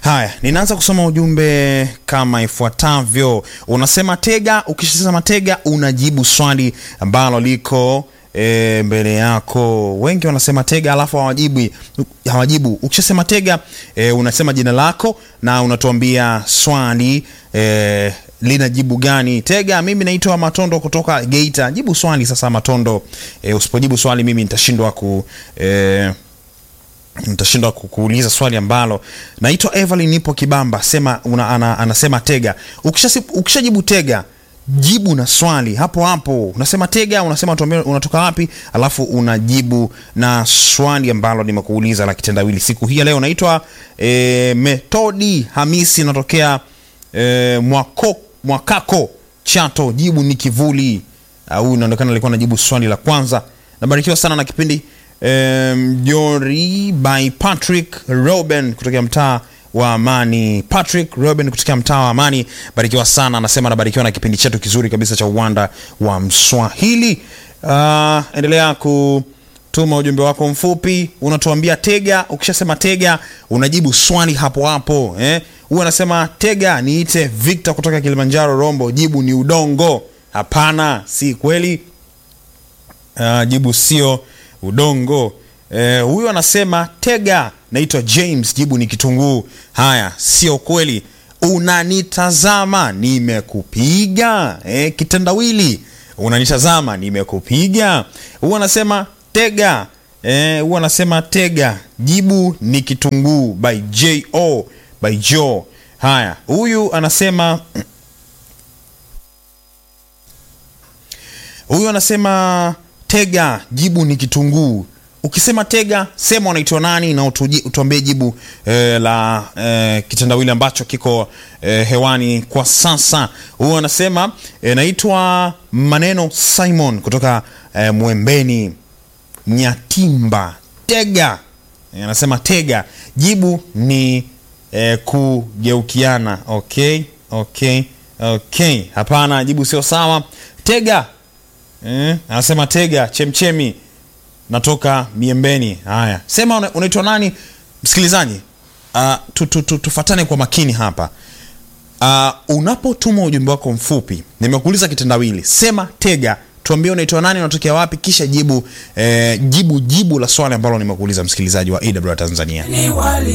Haya, ninaanza kusoma ujumbe kama ifuatavyo. Unasema tega, ukishasema tega unajibu swali ambalo liko e, mbele yako. Wengi wanasema tega alafu hawajibu, hawajibu. Ukishasema tega e, unasema jina lako na unatuambia swali e, lina jibu gani? Tega, mimi naitwa Matondo kutoka Geita. Jibu swali sasa, Matondo. E, usipojibu swali mimi nitashindwa ku e, nitashindwa kuuliza swali ambalo naitwa Evelyn, nipo Kibamba. Sema una, ana, anasema tega. Ukisha ukishajibu tega, jibu na swali hapo hapo. Unasema tega, unasema tuambie unatoka wapi, alafu unajibu na swali ambalo nimekuuliza la kitendawili siku hii ya leo. Naitwa e, Metodi Hamisi, natokea e, mwako, Mwakako Chato. Jibu ni kivuli. Huyu uh, inaonekana alikuwa anajibu swali la kwanza. Nabarikiwa sana na kipindi Mjori um, by Patrick Robin kutokea mtaa wa Amani. Patrick Robin kutokea mtaa wa Amani, barikiwa sana. Anasema anabarikiwa na kipindi chetu kizuri kabisa cha uwanda wa Mswahili. Uh, endelea kutuma ujumbe wako mfupi, unatuambia tega. Ukishasema tega, unajibu swali hapo hapo eh? Huyu anasema tega, niite Victor kutoka Kilimanjaro Rombo. Jibu ni udongo. Hapana, si kweli. Uh, jibu sio udongo. Eh, huyu anasema tega, naitwa James. Jibu ni kitunguu. Haya, sio kweli. Unanitazama, nimekupiga. Eh, kitendawili, unanitazama, nimekupiga. Huyu anasema tega. Eh, huyu anasema tega, jibu ni kitunguu. By Jo, by Jo. Haya, huyu anasema huyu anasema tega, jibu ni kitunguu. Ukisema tega, sema unaitwa nani na utuambie jibu eh, la eh, kitendawili ambacho kiko eh, hewani kwa sasa. Huyu anasema eh, naitwa Maneno Simon kutoka eh, Mwembeni Nyatimba. Tega, eh, anasema tega, jibu ni eh, kugeukiana. Okay, okay, okay. Hapana, jibu sio sawa. Tega Eh, anasema tega chemchemi natoka Miembeni. Haya, sema unaitwa nani msikilizaji? Uh, tu, tu, tu, tufatane kwa makini hapa. Uh, unapotuma ujumbe wako mfupi, nimekuuliza kitendawili, sema tega, tuambie unaitwa nani, unatokea wapi, kisha jibu eh, jibu jibu la swali ambalo nimekuuliza msikilizaji wa AWR Tanzania.